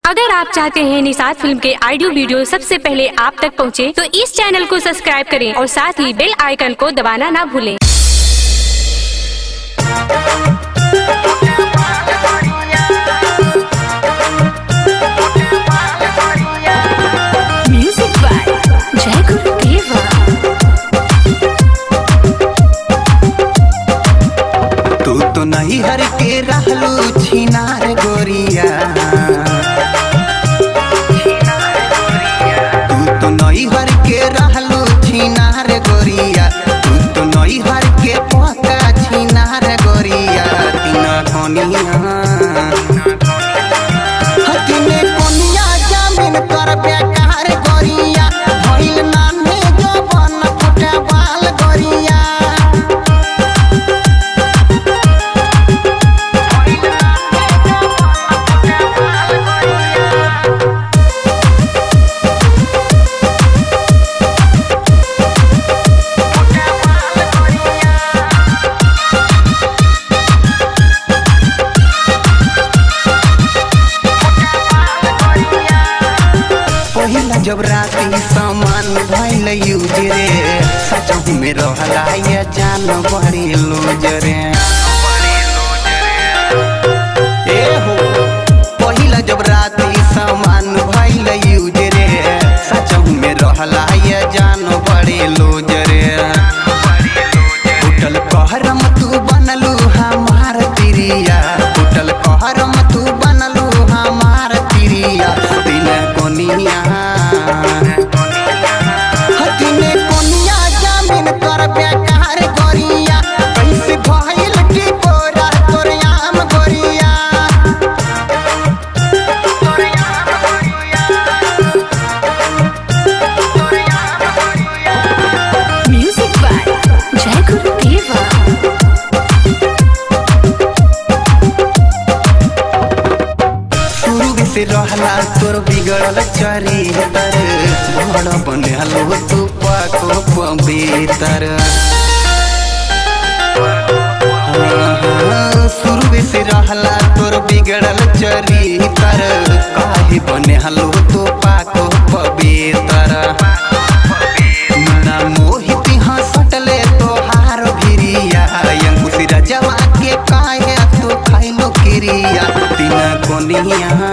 अगर आप चाहते हैं निषाद फिल्म के ऑडियो वीडियो सबसे पहले आप तक पहुंचे, तो इस चैनल को सब्सक्राइब करें और साथ ही बेल आइकन को दबाना ना भूलें म्यूजिक बाय जय गुरु देवा तू तो नहीं हर के रहलू छिनार गोरिया तू तो नहीं हर के रहलू छिनार गोरिया तू तो नहीं हर के पका छिनार गोरिया तीना कोनिया हतिने कोनिया जामिन कर बेकार गोरिया भइल नामे जो बन फुटे बाल गोरिया पहिला जब राती सामान भइल यूज रे सचहु में रहला ये जान बड़ी लूज रे ए हो पहिला जब राती सामान भइल यूज रे सचहु में रहला ये जान बड़ी लूज रे उठल कहरम तू बनलू हमार तिरिया उठल कहरम तू बनलू हमार तिरिया दिन कोनिया हतिने कोनिया जामिन कर बेकार गोरिया कैसे भइल की बोरा तोर आम गोरिया म्यूजिक बाय जय गुरु देवा शुरू से रहला तोर बिगड़ल चरितर बड़ बनलो तू पाको पवित्र शुरू से रहला तोर बिगड़ल चरितर काहे बने हलो तू पाको पवित्र ना मोहित हंसटले तोहार भिरिया अंकुश रजवा के काहे तू खाइलो किरिया तीन कोनिया